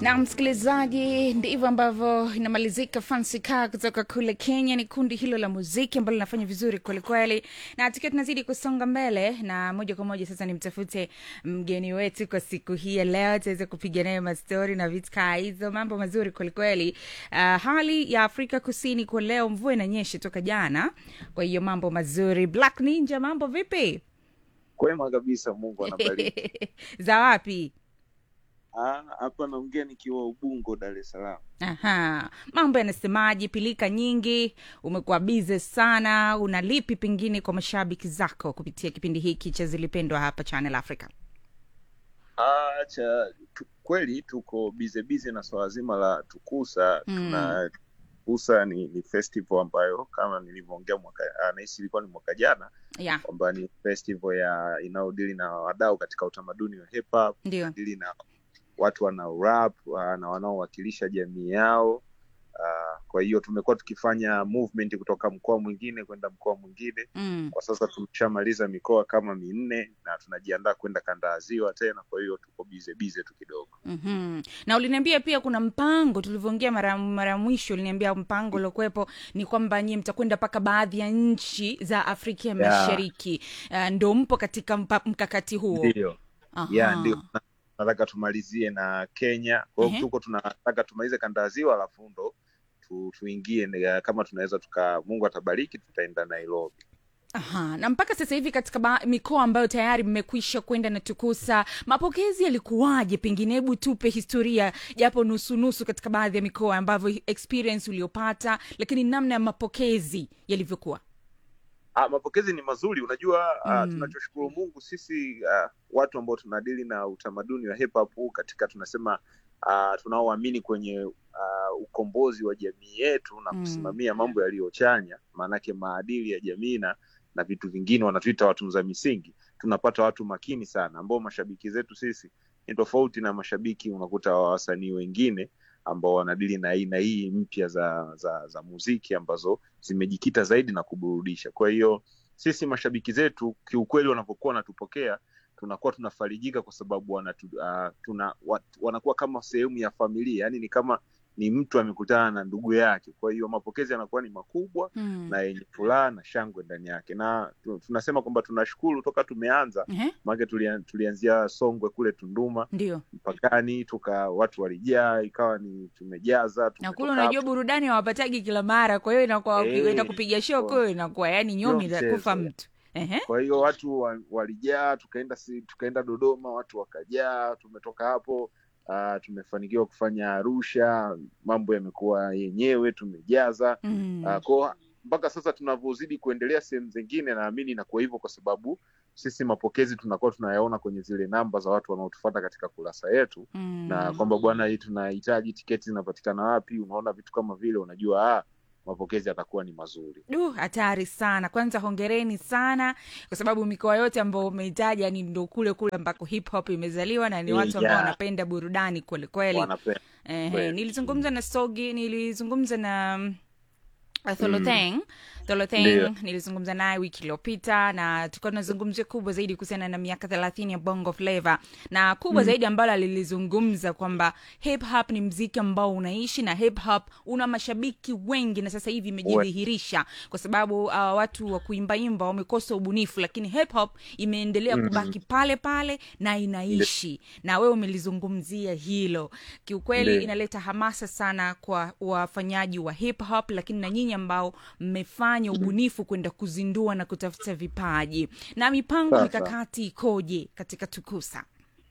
na msikilizaji, ndivyo ambavyo inamalizika Fancy Car kutoka kule Kenya. Ni kundi hilo la muziki ambalo linafanya vizuri kwelikweli, na tukiwa tunazidi kusonga mbele, na moja kwa moja sasa nimtafute mgeni wetu kwa siku hii ya leo, tuweze kupiga naye mastori na vitu kaa hizo, mambo mazuri kwelikweli. Uh, hali ya Afrika Kusini kwa leo, mvua inanyesha toka jana, kwa hiyo mambo mazuri. Black Ninja, mambo vipi? Kwema kabisa, Mungu anabariki. za wapi? Ah, hapa naongea nikiwa Ubungo, Dar es Salaam. Aha, mambo yanasemaje? Pilika nyingi, umekuwa bize sana, una lipi pengine kwa mashabiki zako kupitia kipindi hiki cha Zilipendwa hapa Channel Africa? Ah, cha tu, kweli tuko bize bize na swala zima la Tukusa. Mm. Tuna Tukusa ni, ni festival ambayo kama nilivyoongea mwaka ah, nahisi ilikuwa ni mwaka jana Yeah, kwamba ni festival ya inayodili na wadau katika utamaduni wa hip hop, ndio. dili na watu wanao rap ah, na wanaowakilisha jamii yao. Ah, kwa hiyo tumekuwa tukifanya movement kutoka mkoa mwingine kwenda mkoa mwingine Mm. kwa sasa tumeshamaliza mikoa kama minne na tunajiandaa kwenda kanda ya ziwa tena, kwa hiyo tuko bize bize tu kidogo. Mm-hmm. Na uliniambia pia kuna mpango tulivyoongea mara mara ya mwisho, uliniambia mpango uliokuwepo ni kwamba nyie mtakwenda mpaka baadhi ya nchi za Afrika ya Yeah. Mashariki. Uh, ndo mpo katika mpa, mkakati huo? Ndio Aha. ya ndio Na- nataka tumalizie na Kenya, kwa hiyo Ehe. tuko tunataka tumalize kanda ya ziwa, alafu ndo tu, tuingie ni- kama tunaweza tuka, Mungu atabariki, tutaenda Nairobi. Aha, na mpaka sasa hivi katika ba- mikoa ambayo tayari mmekwisha kwenda na Tukusa, mapokezi yalikuwaje? Pengine hebu tupe historia japo nusunusu katika baadhi ya mikoa ambavyo experience uliopata, lakini namna ya mapokezi yalivyokuwa. Ah, mapokezi ni mazuri. Unajua ah, Mm. tunachoshukuru Mungu sisi ah, watu ambao tunadili na utamaduni wa hip hop huu katika tunasema ah, tunaoamini kwenye ah, ukombozi wa jamii yetu na Mm. kusimamia mambo yaliyochanya, maanake maadili ya jamii na na vitu vingine wanatuita watunza misingi. Tunapata watu makini sana ambao mashabiki zetu sisi ni tofauti na mashabiki unakuta wa wasanii wengine ambao wanadili na aina hii mpya za, za za muziki ambazo zimejikita zaidi na kuburudisha. Kwa hiyo sisi mashabiki zetu kiukweli, wanapokuwa wanatupokea tunakuwa tunafarijika kwa sababu wanatu, uh, tuna, wat, wanakuwa kama sehemu ya familia, yani ni kama ni mtu amekutana na ndugu yake. Kwa hiyo mapokezi yanakuwa ni makubwa Mm. na yenye furaha na shangwe ndani yake, na tu- tunasema kwamba tunashukuru toka tumeanza, Ehe, maanake tulia, tulianzia Songwe kule Tunduma ndio. mpakani, tuka watu walijaa, ikawa ni tumejaza Na tumetoka kule unajua hapo. burudani hawapatagi kila mara, kwa hiyo inakuwa Eh, ukienda kupiga show kwa- kule inakuwa yani nyomi sio za kufa mchezo. mtu. Ehe. kwa hiyo watu wa- walijaa, tukaenda si, tukaenda Dodoma, watu wakajaa. Tumetoka hapo uh, tumefanikiwa kufanya Arusha, mambo yamekuwa yenyewe, tumejaza Mm. uh, kwa mpaka sasa tunavyozidi kuendelea sehemu zingine, naamini inakuwa hivyo kwa sababu sisi mapokezi tunakuwa tunayaona kwenye zile namba za watu wanaotufuata katika kurasa yetu, Mm. na kwamba bwana, hii tunahitaji tiketi zinapatikana wapi. Unaona vitu kama vile, unajua ah, mapokezi yatakuwa ni mazuri. Du, hatari sana. Kwanza hongereni sana, kwa sababu mikoa yote ambayo umeitaja ni ndo kule kule ambako hip hop imezaliwa na ni Eh, watu ambao yeah. wanapenda burudani kweli kweli. Wanapenda Ehe, kweli. nilizungumza na Sogi, nilizungumza na mm, Tholotheng Tholotheng Ndio. nilizungumza naye wiki iliyopita na tulikuwa tunazungumzia kubwa zaidi kuhusiana na miaka thelathini ya bongo flava na kubwa Mm. zaidi ambalo alilizungumza kwamba hip hop ni mziki ambao unaishi na hip hop una mashabiki wengi na sasa hivi imejidhihirisha kwa sababu uh, watu wa kuimbaimba wamekosa ubunifu lakini hip hop imeendelea Mhm. kubaki pale pale na inaishi na wewe umelizungumzia hilo kiukweli Ndio. inaleta hamasa sana kwa wafanyaji wa hip hop lakini na nyinyi ambao mmefanya ubunifu kwenda kuzindua na kutafuta vipaji na mipango Sasa. mikakati ikoje katika tukusa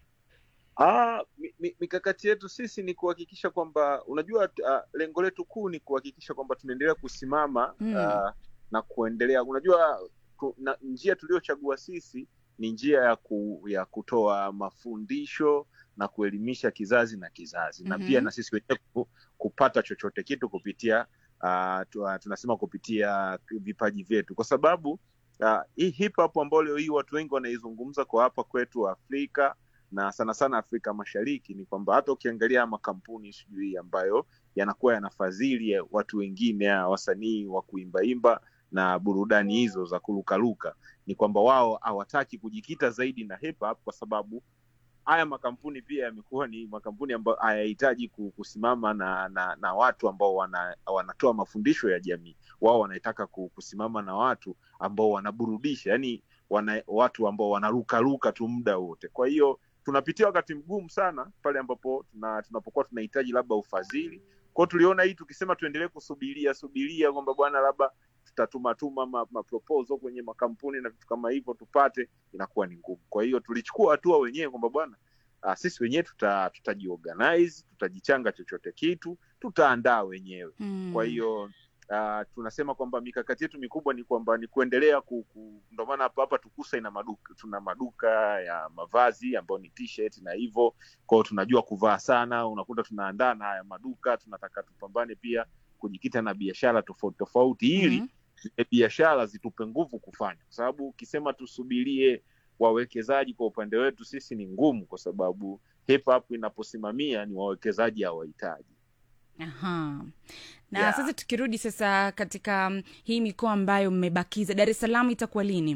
Ah, mi, mi, mikakati yetu sisi ni kuhakikisha kwamba unajua, uh, lengo letu kuu ni kuhakikisha kwamba tunaendelea kusimama Mm. uh, na kuendelea. Unajua ku, na, njia tuliyochagua sisi ni njia ya, ku, ya kutoa mafundisho na kuelimisha kizazi na kizazi na Mhm. pia na sisi wenyewe ku- kupata chochote kitu kupitia uh, tu, uh, tunasema kupitia vipaji vyetu, kwa sababu uh, hii hip hop ambayo leo hii watu wengi wanaizungumza kwa hapa kwetu Afrika na sana sana Afrika Mashariki ni kwamba hata ukiangalia makampuni sijui ambayo yanakuwa yanafadhili ya watu wengine ya wasanii wa kuimbaimba na burudani hizo za kurukaruka, ni kwamba wao hawataki kujikita zaidi na hip hop kwa sababu haya makampuni pia yamekuwa ni makampuni ambayo hayahitaji ku- kusimama na, na na watu ambao wana, wanatoa mafundisho ya jamii wao wanataka ku- kusimama na watu ambao wanaburudisha yani wana, watu ambao wanarukaruka tu muda wote kwa hiyo tunapitia wakati mgumu sana pale ambapo tuna, tunapokuwa tunahitaji labda ufadhili kwao tuliona hii tukisema tuendelee kusubiria subiria kwamba bwana labda tutatumatuma ma, ma proposal kwenye makampuni na vitu kama hivyo tupate inakuwa ni ngumu kwa hiyo tulichukua hatua wenyewe kwamba bwana uh, sisi wenyewe tuta, tutajiorganize tutajichanga chochote kitu tutaandaa wenyewe Mm. kwa hiyo uh, tunasema kwamba mikakati yetu mikubwa ni kwamba ni kuendelea ku, ku, ndo maana hapa hapa tukusa ina maduka tuna maduka ya mavazi ambayo ni t-shirt na hivyo kwao tunajua kuvaa sana unakuta tunaandaa na haya maduka tunataka tupambane pia kujikita na biashara tofauti tofauti ili Mhm. zile biashara zitupe nguvu kufanya kwa sababu ukisema tusubirie wawekezaji kwa upande wetu sisi ni ngumu kwa sababu hip hop inaposimamia ni wawekezaji hawahitaji Aha. Na Yeah. sasa tukirudi sasa katika mm, hii mikoa ambayo mmebakiza, Dar es Salaam itakuwa lini?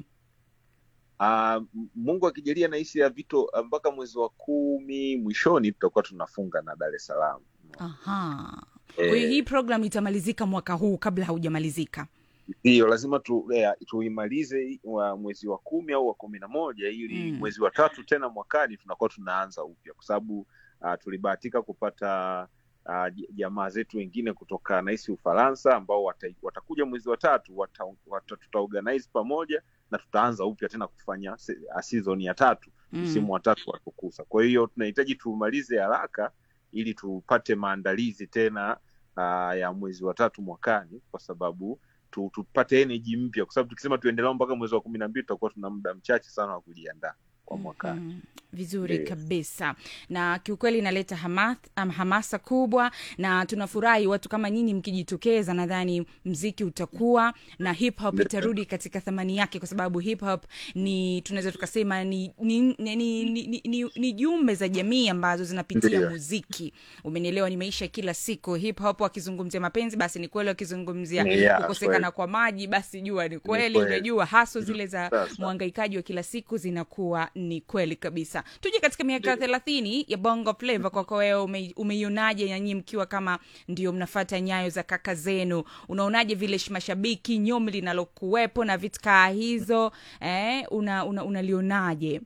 Uh, Mungu akijalia nahisi ya vito mpaka mwezi wa kumi mwishoni tutakuwa tunafunga na Dar es Salaam. Aha. Kwa hiyo Eh, hii program itamalizika mwaka huu kabla haujamalizika. Ndiyo, lazima tu, eh, tuimalize wa mwezi wa kumi au wa kumi na moja ili Mm. mwezi wa tatu tena mwakani tunakuwa tunaanza upya, kwa sababu uh, tulibahatika kupata uh, j- jamaa zetu wengine kutoka nahisi Ufaransa ambao wata, watakuja mwezi wa tatu wata, wata, tutaorganize pamoja na tutaanza upya tena kufanya se- uh, season ya tatu Mm. msimu wa tatu wa Tukusa. Kwa hiyo tunahitaji tumalize haraka ili tupate maandalizi tena uh, ya mwezi wa tatu mwakani, kwa sababu tu, tupate energy mpya, kwa sababu tukisema tuendelea mpaka mwezi wa kumi na mbili tutakuwa tuna muda mchache sana wa kujiandaa kwa mwakani. Mhm. vizuri Ndiyo. kabisa na kiukweli inaleta hamath, um, hamasa kubwa na tunafurahi watu kama nyinyi mkijitokeza nadhani mziki utakuwa na hip hop Ndiyo. itarudi katika thamani yake kwa sababu hip hop ni tunaweza tukasema ni ni, ni, ni, ni, ni, ni, ni jumbe za jamii ambazo zinapitia Ndiyo. muziki umenielewa ni maisha ya kila siku hip hop wakizungumzia mapenzi basi ni kweli wakizungumzia Yeah, kukosekana kweli. kwa maji basi jua ni kweli kweli. unajua haso zile za Sasa. mwangaikaji wa kila siku zinakuwa ni kweli kabisa tuje katika miaka Ndiyo. thelathini ya bongo flava kwako wewe ume, umeionaje nanyi mkiwa kama ndio mnafata nyayo za kaka zenu unaonaje vile sh- mashabiki nyomi linalokuwepo na vitkaa hizo eh, una, una, unalionaje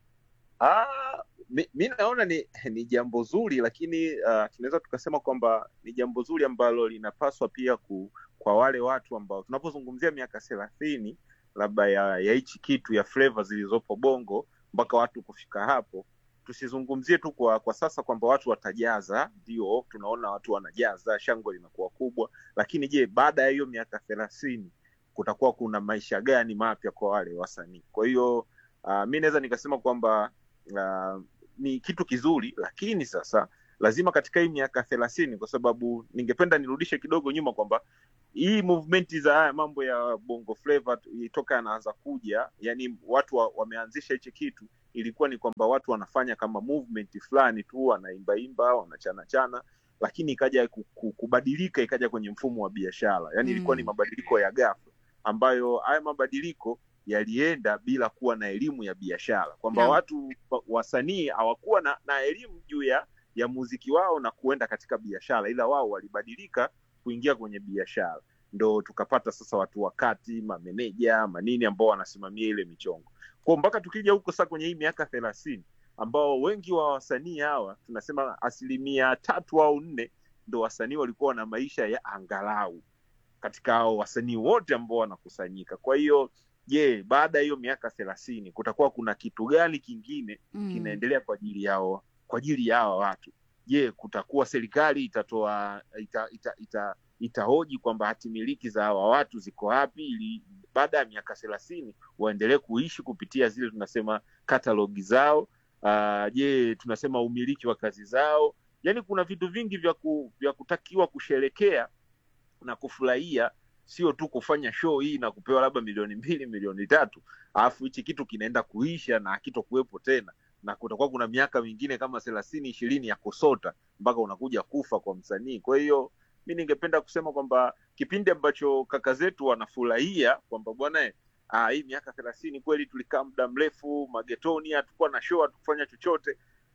Ah, mi, mi naona ni, ni jambo zuri lakini uh, tunaweza tukasema kwamba ni jambo zuri ambalo linapaswa pia ku, kwa wale watu ambao tunapozungumzia miaka thelathini labda ya ya hichi kitu ya flavor zilizopo bongo mpaka watu kufika hapo tusizungumzie tu kwa kwa sasa kwamba watu watajaza ndio tunaona watu wanajaza shangwe linakuwa kubwa lakini je baada ya hiyo miaka thelathini kutakuwa kuna maisha gani mapya kwa wale wasanii kwa hiyo uh, mi naweza nikasema kwamba uh, ni kitu kizuri lakini sasa lazima katika hii miaka thelathini kwa sababu ningependa nirudishe kidogo nyuma kwamba hii movement za haya mambo ya bongo flava toka yanaanza kuja yani watu wa, wameanzisha hichi kitu ilikuwa ni kwamba watu wanafanya kama movement fulani tu wanaimbaimba wanachanachana lakini ikaja ku- ku- kubadilika ikaja kwenye mfumo wa biashara yani ilikuwa ni Mm. mabadiliko ya ghafla ambayo haya mabadiliko yalienda bila kuwa na elimu ya biashara kwamba Naam. watu wa- wasanii hawakuwa na, na elimu juu ya ya muziki wao na kuenda katika biashara ila wao walibadilika kuingia kwenye biashara ndo tukapata sasa watu wakati mameneja manini ambao wanasimamia ile michongo kwa mpaka tukija huko sasa kwenye hii miaka thelathini ambao wengi wa wasanii hawa tunasema asilimia tatu au nne ndo wasanii walikuwa na maisha ya angalau katika hao wasanii wote ambao wanakusanyika kwa hiyo je baada ya hiyo miaka thelathini kutakuwa kuna kitu gani kingine Mm. kinaendelea kwa ajili yao kwa ajili ya hawa watu je kutakuwa serikali itatoa ita, ita, ita, itahoji kwamba hati miliki za hawa watu ziko wapi ili baada ya miaka thelathini waendelee kuishi kupitia zile tunasema katalogi zao uh, je tunasema umiliki wa kazi zao yaani kuna vitu vingi vya, ku, vya kutakiwa kusherekea na kufurahia sio tu kufanya show hii na kupewa labda milioni mbili milioni tatu alafu hichi kitu kinaenda kuisha na hakitokuwepo tena na kutakuwa kuna miaka mingine kama thelathini ishirini ya kusota mpaka unakuja kufa kwa msanii kwa hiyo mi ningependa kusema kwamba kipindi ambacho kaka zetu wanafurahia kwamba bwana eh, ah, hii miaka thelathini kweli tulikaa muda mrefu magetoni hatukuwa na show hatukufanya chochote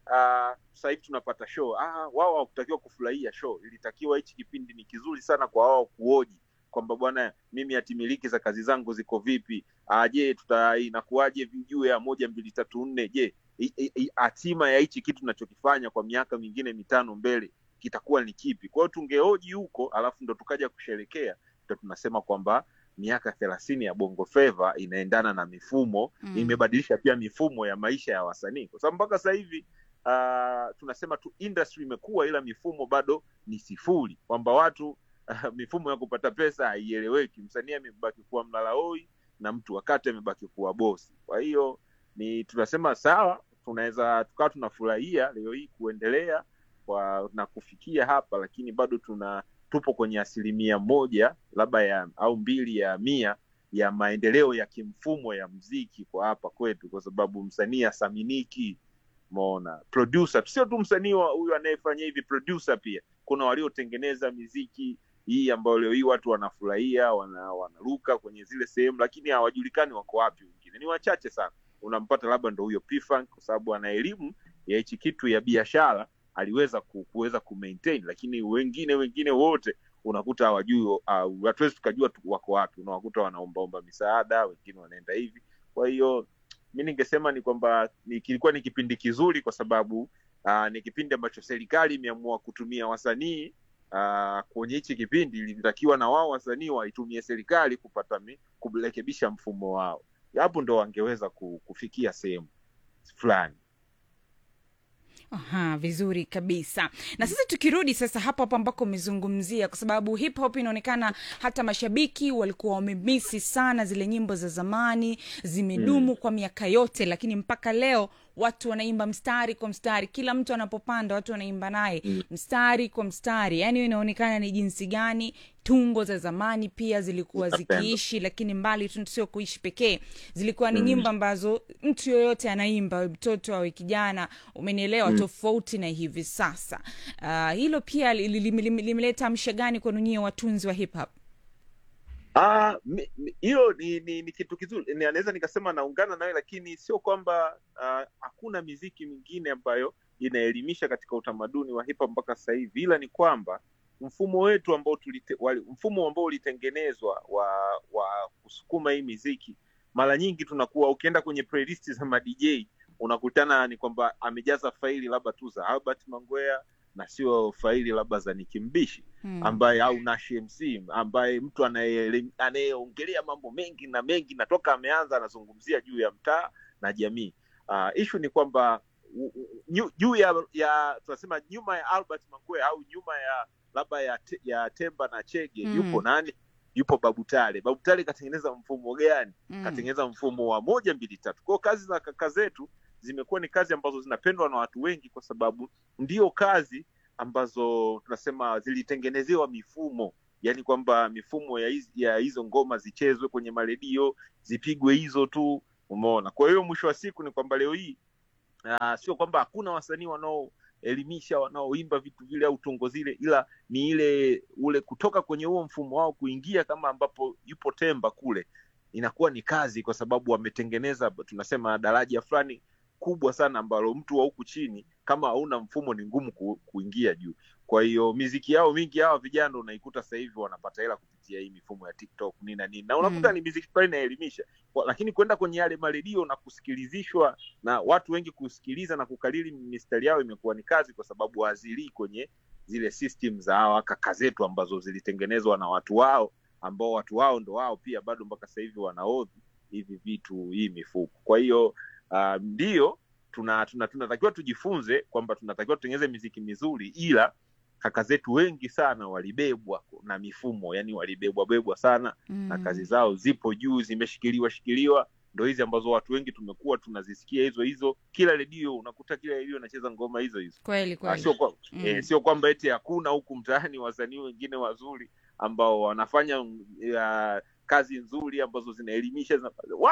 uh, sasa hivi tunapata show ah, wao hawakutakiwa kufurahia show ilitakiwa hichi kipindi ni kizuri sana kwa wao kuoji kwamba bwana mimi hatimiliki za kazi zangu ziko vipi ah, je tuta inakuwaje juu ya moja mbili tatu nne je i- i- i- hatima ya hichi kitu tunachokifanya kwa miaka mingine mitano mbele kitakuwa ni kipi kwa hiyo tungeoji huko alafu ndo tukaja kusherekea ndo tunasema kwamba miaka thelathini ya bongo flava inaendana na mifumo Mm. imebadilisha pia mifumo ya maisha ya wasanii kwa sababu mpaka sasa hivi uh, tunasema tu industry imekuwa ila mifumo bado ni sifuri kwamba watu uh, mifumo ya kupata pesa haieleweki msanii amebaki kuwa mlalahoi na mtu wakati amebaki kuwa bosi kwa hiyo ni tunasema sawa tunaweza tukawa tunafurahia leo hii kuendelea kwa na kufikia hapa lakini bado tuna tupo kwenye asilimia moja labda ya au mbili ya mia ya maendeleo ya kimfumo ya mziki kwa hapa kwetu kwa sababu msanii asaminiki mona producer sio tu msanii wa- huyu anayefanya hivi producer pia kuna waliotengeneza miziki hii ambayo leo hii watu wanafurahia wana, wanaruka kwenye zile sehemu lakini hawajulikani wako wapi wengine ni wachache sana unampata labda ndo huyo P-Funk kwa sababu ana elimu ya hichi kitu ya biashara aliweza ku, kuweza kumaintain lakini wengine wengine wote unakuta hawajui uh, hatuwezi tukajua tu wako wapi unawakuta wanaombaomba misaada wengine wanaenda hivi kwa hiyo mi ningesema ni kwamba ni, kilikuwa ni kipindi kizuri kwa sababu uh, ni kipindi ambacho serikali imeamua kutumia wasanii uh, kwenye hichi kipindi ilitakiwa na wao wasanii waitumie serikali kupata mi, kurekebisha mfumo wao hapo ndo wangeweza ku- kufikia sehemu fulani Aha, vizuri kabisa na sasa tukirudi sasa hapo hapo ambako umezungumzia kwa sababu hip hop inaonekana hata mashabiki walikuwa wamemisi sana zile nyimbo za zamani zimedumu mm. kwa miaka yote lakini mpaka leo watu wanaimba mstari kwa mstari kila mtu anapopanda watu wanaimba naye mm. mstari kwa mstari yaani inaonekana ni jinsi gani tungo za zamani pia zilikuwa Zinapendwa. zikiishi lakini mbali tu sio kuishi pekee zilikuwa ni mm. nyimbo ambazo mtu yoyote anaimba awe mtoto awe kijana umenielewa mm. tofauti na hivi sasa uh, hilo pia li- li- li- li- limeleta msha gani kwenu nyie watunzi wa hip hop Ah, mi- mi- hiyo ni, ni, ni kitu kizuri Ni- naweza nikasema naungana nawe lakini sio kwamba ah, hakuna miziki mingine ambayo inaelimisha katika utamaduni wa hip hop mpaka sasa hivi ila ni kwamba mfumo wetu ambao tulite, wali, mfumo ambao ulitengenezwa wa wa kusukuma hii miziki mara nyingi tunakuwa ukienda kwenye playlist za madj unakutana ni kwamba amejaza faili labda tu za albert mangwea na sio faili labda za nikimbishi hmm. ambaye au Nash MC ambaye mtu anaye- anayeongelea mambo mengi na mengi na toka ameanza anazungumzia juu ya mtaa na jamii. Uh, ishu ni kwamba u- u- nyu- juu ya, ya tunasema nyuma ya Albert Mangwe au nyuma ya labda ya, te, ya Temba na Chege Mm. yupo nani? Yupo Babu Tale. Babu Tale katengeneza mfumo gani? Mm. katengeneza mfumo wa moja mbili tatu kwao kazi za kaka zetu zimekuwa ni kazi ambazo zinapendwa na watu wengi kwa sababu ndio kazi ambazo tunasema zilitengenezewa mifumo yaani kwamba mifumo ya hizi- ya hizo ngoma zichezwe kwenye maredio zipigwe hizo tu umeona kwa hiyo mwisho wa siku ni kwamba leo hii uh, sio kwamba hakuna wasanii wanaoelimisha wanaoimba vitu vile au tungo zile ila ni ile ule kutoka kwenye huo mfumo wao kuingia kama ambapo yupo temba kule inakuwa ni kazi kwa sababu wametengeneza tunasema daraja fulani kubwa sana ambalo mtu wa huku chini kama hauna mfumo ni ngumu ku, kuingia juu kwa hiyo miziki yao mingi hawa vijana unaikuta sasa hivi wanapata hela kupitia hii mifumo ya tiktok nini na nini na unakuta Mm. ni miziki fulani inaelimisha Kwa- lakini kwenda kwenye yale maredio na kusikilizishwa na watu wengi kusikiliza na kukariri mistari yao imekuwa ni kazi kwa sababu hazilii kwenye zile system za hawa kaka zetu ambazo zilitengenezwa na watu wao ambao watu wao ndo wao pia bado mpaka sasa hivi wanaodhi hivi vitu hii mifuko kwa hiyo uh, ndio tuna tuna tunatakiwa tujifunze kwamba tunatakiwa tutengeneze miziki mizuri ila kaka zetu wengi sana walibebwa na mifumo yani walibebwa bebwa sana Mm. na kazi zao zipo juu zimeshikiliwa shikiliwa ndo hizi ambazo watu wengi tumekuwa tunazisikia hizo hizo kila redio unakuta kila redio inacheza ngoma hizo hizo kweli Ah, kweli sio kwa, Mm. eh, sio kwamba eti hakuna huku mtaani wasanii wengine wazuri ambao wanafanya mm, ya, kazi nzuri ambazo zinaelimisha zina, wapo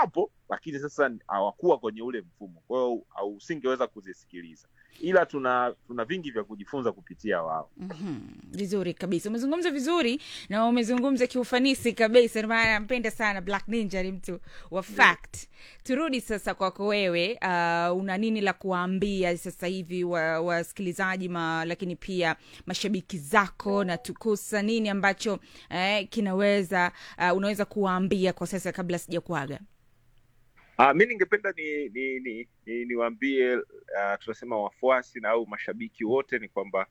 lakini sasa hawakuwa kwenye ule mfumo kwa hiyo au- usingeweza kuzisikiliza ila tuna tuna vingi vya kujifunza kupitia wao Mhm, vizuri kabisa umezungumza vizuri na umezungumza kiufanisi kabisa ndio maana nampenda sana black ninja ni mtu wa fact turudi sasa kwako wewe uh, una nini la kuwaambia sasa hivi wasikilizaji wa wasikilizaji ma, lakini pia mashabiki zako na tukusa nini ambacho eh, kinaweza uh, unaweza kuwaambia kwa sasa kabla sija kuaga Uh, mi ningependa ni ni ni, ni, niwaambie uh, tunasema wafuasi na au mashabiki wote ni kwamba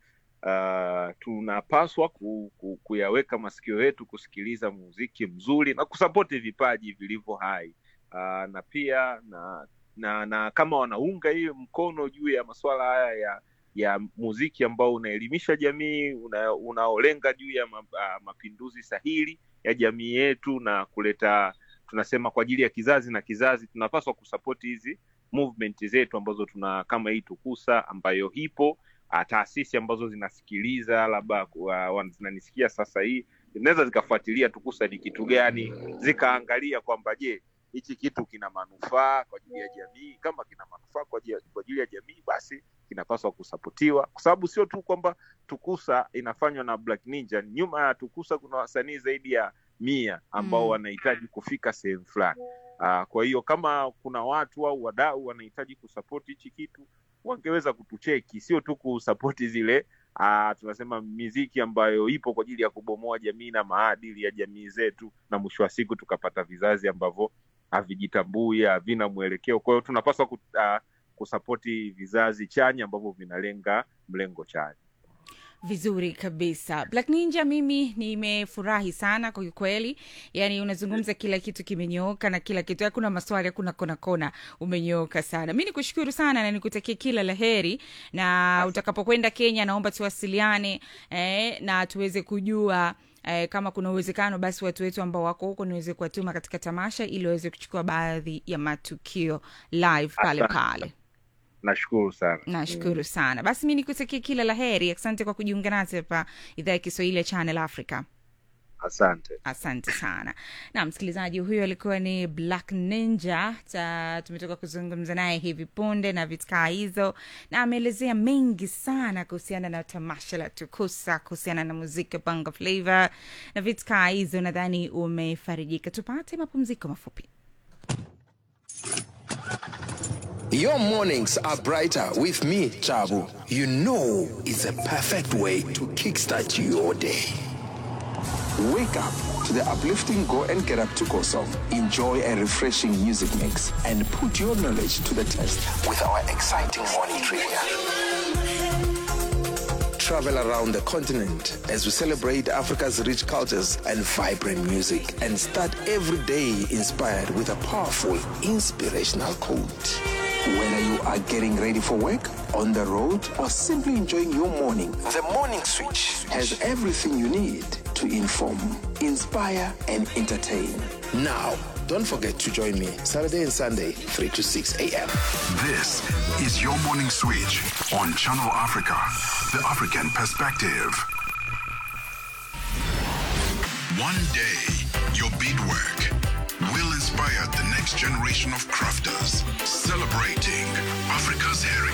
uh, tunapaswa ku, ku, kuyaweka masikio yetu kusikiliza muziki mzuri na kusapoti vipaji vilivyo hai uh, na pia na, na na kama wanaunga hiyo mkono juu ya masuala haya ya ya muziki ambao unaelimisha jamii una, unaolenga juu ya ma, uh, mapinduzi sahili ya jamii yetu na kuleta tunasema kwa ajili ya kizazi na kizazi tunapaswa kusapoti hizi movement zetu ambazo tuna kama hii tukusa ambayo ipo ah, taasisi ambazo zinasikiliza labda uh, zinanisikia sasa hii zinaweza zikafuatilia tukusa ni kitu gani zikaangalia kwamba je hichi kitu kina manufaa kwa ajili ya jamii kama kina manufaa kwa ajili ya- kwa ajili ya jamii basi kinapaswa kusapotiwa kwa sababu sio tu kwamba tukusa inafanywa na black ninja nyuma ya tukusa kuna wasanii zaidi ya mia ambao Mm. wanahitaji kufika sehemu fulani uh, kwa hiyo kama kuna watu au wadau wanahitaji kusapoti hichi kitu wangeweza kutucheki sio tu kusapoti zile uh, tunasema miziki ambayo ipo kwa ajili ya kubomoa jamii na maadili ya jamii zetu na mwisho wa siku tukapata vizazi ambavyo havijitambui havina mwelekeo kwa hiyo tunapaswa ku, uh, kusapoti vizazi chanya ambavyo vinalenga mlengo chanya vizuri kabisa black ninja mimi nimefurahi sana kwa kweli yaani unazungumza kila kitu kimenyooka na kila kitu hakuna maswali hakuna kona kona umenyooka sana mi nikushukuru sana na nikutakia kila la heri na utakapokwenda kenya naomba tuwasiliane eh, na tuweze kujua Eh, kama kuna uwezekano basi watu wetu ambao wako huko niweze kuwatuma katika tamasha ili waweze kuchukua baadhi ya matukio live pale Asante. pale nashukuru sana nashukuru sana basi mi nikutakia kila la heri asante kwa kujiunga nasi hapa idhaa ya kiswahili ya channel africa asante asante sana na msikilizaji huyo alikuwa ni black ninja ta, tumetoka kuzungumza naye hivi punde na vitkaa hizo na ameelezea mengi sana kuhusiana na tamasha la tukusa kuhusiana na muziki wa bongo flavor na vitkaa hizo nadhani umefarijika tupate mapumziko mafupi Your mornings are brighter with me, Chabu. You know it's a perfect way to kickstart your day. Wake up to the uplifting Go and Get Up to Go song. Enjoy a refreshing music mix and put your knowledge to the test with our exciting morning trivia. Travel around the continent as we celebrate Africa's rich cultures and vibrant music and start every day inspired with a powerful inspirational quote. Whether you are getting ready for work, on the road, or simply enjoying your morning, the Morning Switch has everything you need to inform, inspire, and entertain. Now, don't forget to join me Saturday and Sunday, 3 to 6 a.m. This is your morning switch on Channel Africa, the African perspective. One day, your beadwork will inspire the next generation of crafters, celebrating Africa's heritage